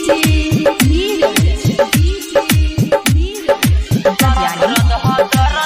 DJ Neeraj. DJ Neeraj.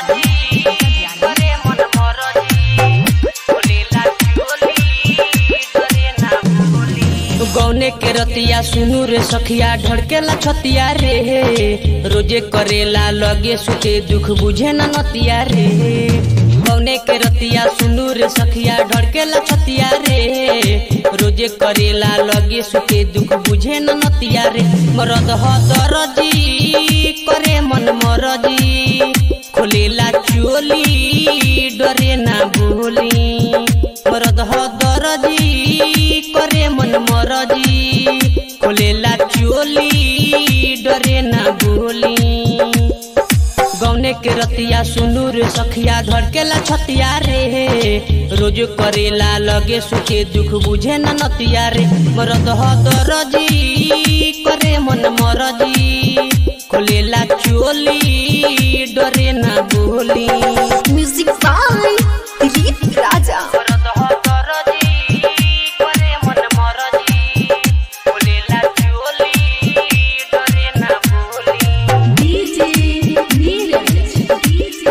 गौने के रतिया सुनू रे सखिया ढड़केला छतिया रे रोजे करेला लगे सुते दुख बुझे न नतिया रे गौने के रतिया सुनू रे सखिया ढड़केला छतिया रे रोजे करेला लगे सुते दुख बुझे न नतिया रे मरद ह दरजी करे मन मरजी खोलेला चोली डरे ना बोली मरद ह दरजी करे मन मरजी खोलेला चोली डरे ना बोली गौने के रतिया सुनू रे सखिया धड़केला छतिया रे रोज करेला लगे सुखे दुख बुझे न नतिया रे मरद ह दरजी करे मन मरजी खोलेला चोली डरे ना बोली Music by Deep Raja. मरद ह दरजी करे मन मरजी खोलेला चोली डरे ना बोली DJ Neeraj. DJ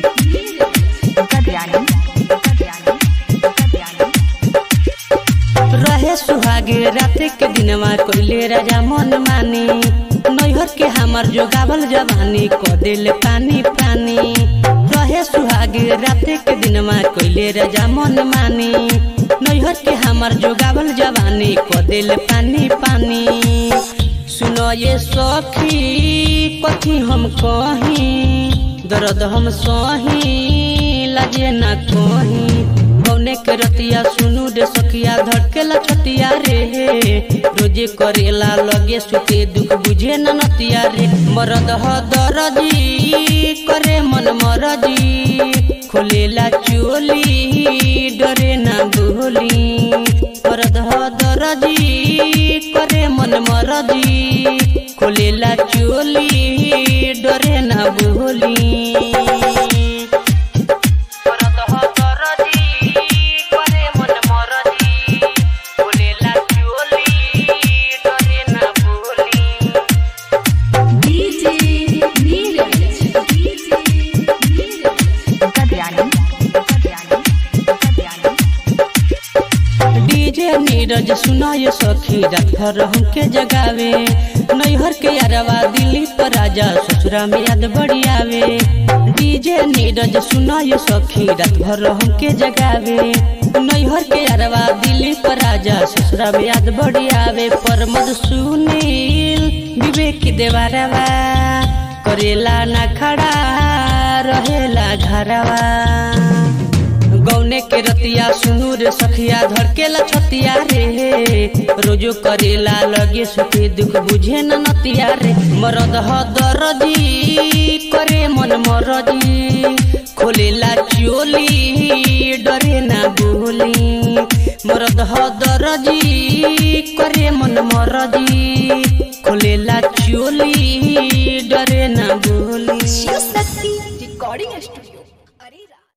Neeraj. रहे सुहागे राते के दिनवा कोइले राजा मन मानी नैहर के हमर जोगावल जवानी क दिल पानी पानी रहे सुहागे राते के दिनवा कोइले राजा मन मानी नैहर के हमर जोगावल जवानी क दिल पानी पानी सुनो ये सखी कथी हम कही दर्द हम सही लजे ना कही कौने के रतिया सुनू रे सखिया धड़केला छतिया रे रोजे करेला लगे सुते दुख बुझे न नतिया रे मरद ह दरजी करे मन मरजी खोलेला चोली डरे ना बोली मरद ह दरजी करे मन मरजी खोलेला चोली डरे ना बोली मरद ह दरजी करे मन मरजी खोलेला चोली डरे ना बोली DJ Neeraj. DJ Neeraj. DJ Neeraj सुनाय सखी रात भर हमके जगावे नैहर के अरवा दिल्ली पर राजा ससुरा में याद बड़ी आवे डीजे नीरज सुनाय सखी रात भर हमके जगावे नैहर के अरवा दिल्ली पर राजा ससुरा में याद बड़ी आवे परमद सुनील विवेक देवारवा करेला ना खड़ा रहेला घरवा गौने के रतिया सुनू रे सखिया धड़केला छतिया रे रोजो करेला लगे सुखे दुख बुझे न नतिया रे मरद ह दरजी करे मन मरजी खोलेला चोली डरे ना बोली मरद ह दरजी करे मन मरजी खोलेला चोली